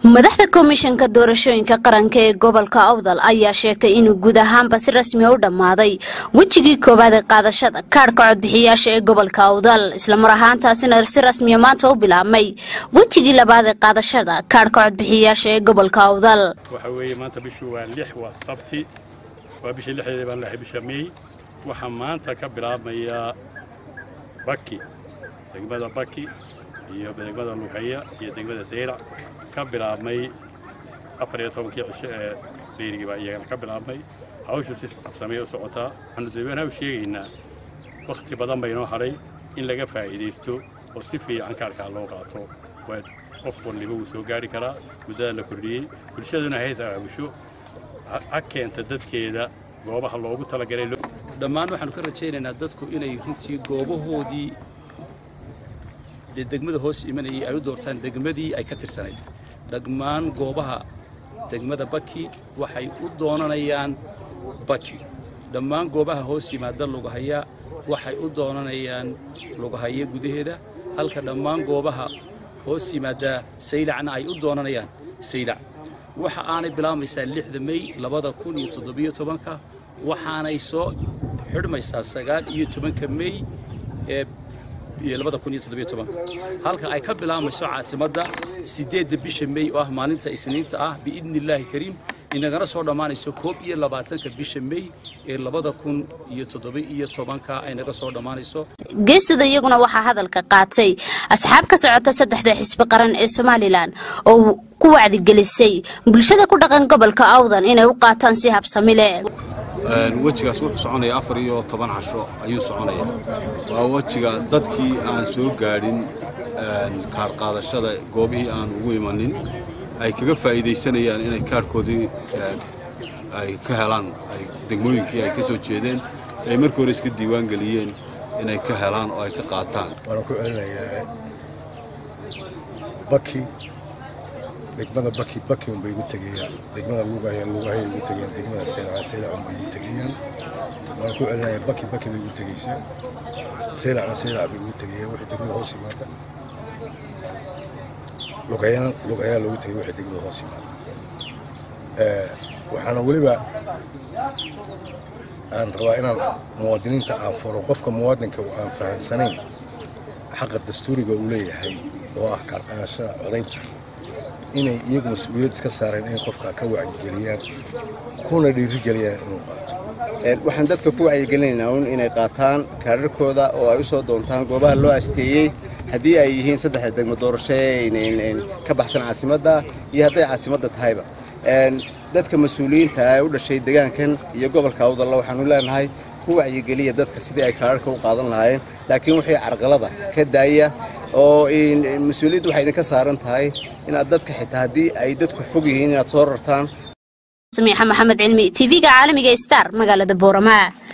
madaxda komishanka doorashooyinka qaranka ee gobolka awdal ayaa sheegtay inuu guud ahaanba si rasmiya u dhammaaday wejigii koowaad ee qaadashada kaadhka codbixiyaasha ee gobolka awdal islamar ahaantaasina si rasmiya maanta u bilaabmay wejigii labaad ee qaadashada kaadhka codbixiyaasha ee gobolka awdal waxa weeye maanta bishu waa lix waa sabti waa bishii lixdeeda baan lahay bisha mey waxaa maanta ka bilaabmaya baki degmada baki iyo degmada lughaya iyo degmada sayrac ka bilaabmay afar iyo tobankii cisho ee beyrigii baa iyagana ka bilaabmay hawshu si qabsamay u socotaa waxaanu dadweynaha u sheegaynaa wakhti badan baynoo hadhay in laga faa'iidaysto oo si fiican kaarkaa loo qaato waa qof walliba wuu soo gaari karaa muddada la kordhiyey bulshaduna hays aabusho ha keenta dadkeeda goobaha loogu talagalay dhammaan waxaanu ka rajaynaynaa dadku inay runtii goobahoodii dee degmada hoos imanayay ay u doortaan degmadii ay ka tirsanayd dhammaan goobaha degmada baki waxay u doonanayaan baki dhammaan goobaha hoos yimaada lugahaya waxay u doonanayaan lugahaye gudaheeda halka dhammaan goobaha hoos yimaada saylacna ay u doonanayaan saylac waxa aanay bilaabmaysaa lixda mey labada kun iyo toddobiyo tobanka waxaanay soo xidhmaysaa sagaal iyo tobanka mey ee labada kun iyo toddobiyo tobanka halka ay ka bilaabmayso caasimadda siddeedda bisha mey oo ah maalinta isniinta ah biidni illaahi kariim inagana soo dhammaanayso koob iyo labaatanka bisha mey ee labada kun iyo toddoba iyo tobanka ay naga soo dhammaanayso geestada iyaguna waxaa hadalka qaatay asxaab ka socota saddexda xisbi qaran ee somalilan oo ku wacdigelisay bulshada ku dhaqan gobolka awdan inay u qaataan si habsami leh wejigaas wuxuu soconaya afar iyo toban casho ayuu soconaya waa wejiga dadkii aan soo gaadhin kaar qaadashada goobihii aan ugu imanin ay kaga faa'iidaysanayaan inay kaarhkoodii ay ka helaan degmooyinkii ay ka soo jeedeen ay markii hore iska diiwaan geliyeen inay ka helaan oo ay ka qaataan waana ku celinayaa baki degmada baki baki unbay igu tegayaan degmada lugahaya lugahaya igu tegayaan degmada seylaca seylac unbay igu tegayaan waana ku celinayaa baki baki bay igu tegaysaa seylacna seylac bay igu tegayaan wixii degmada hoos yimaada lugayana lugayaa loogu tegay wixii degmada hoos yimaada waxaana weliba aan rabaa inaan muwaadiniinta aan furo qofka muwaadinka aan fahansanayn xaqa dastuuriga uu leeyahay oo ah kaarqaadashada codaynta inay iyagu mas-uuliyad iska saareen inay qofka ka wacyigeliyaan kuna dhiirigeliyaan inuu qaato waxaan dadka ku wacyigelinaynaa un inay qaataan kaadharkooda oo ay u soo doontaan goobaha loo asteeyey haddii ay yihiin saddexda degmo doorasho ka baxsan caasimadda iyo hadday caasimadda tahayba dadka mas-uuliyiinta ee u dhashay degaankan iyo gobolka awdalla waxaanu leenahay ku wacyigeliya dadka sidii ay kaadharka u qaadan lahaayeen laakiin wixii carqalada ka daaya oo mas-uuliyaddu waxay idinka saaran tahay inaad dadka xitaa haddii ay dadku fog yihiin inaad soo rartaan samiixa maxamed cilmi tv-ga caalamiga star magaalada boorama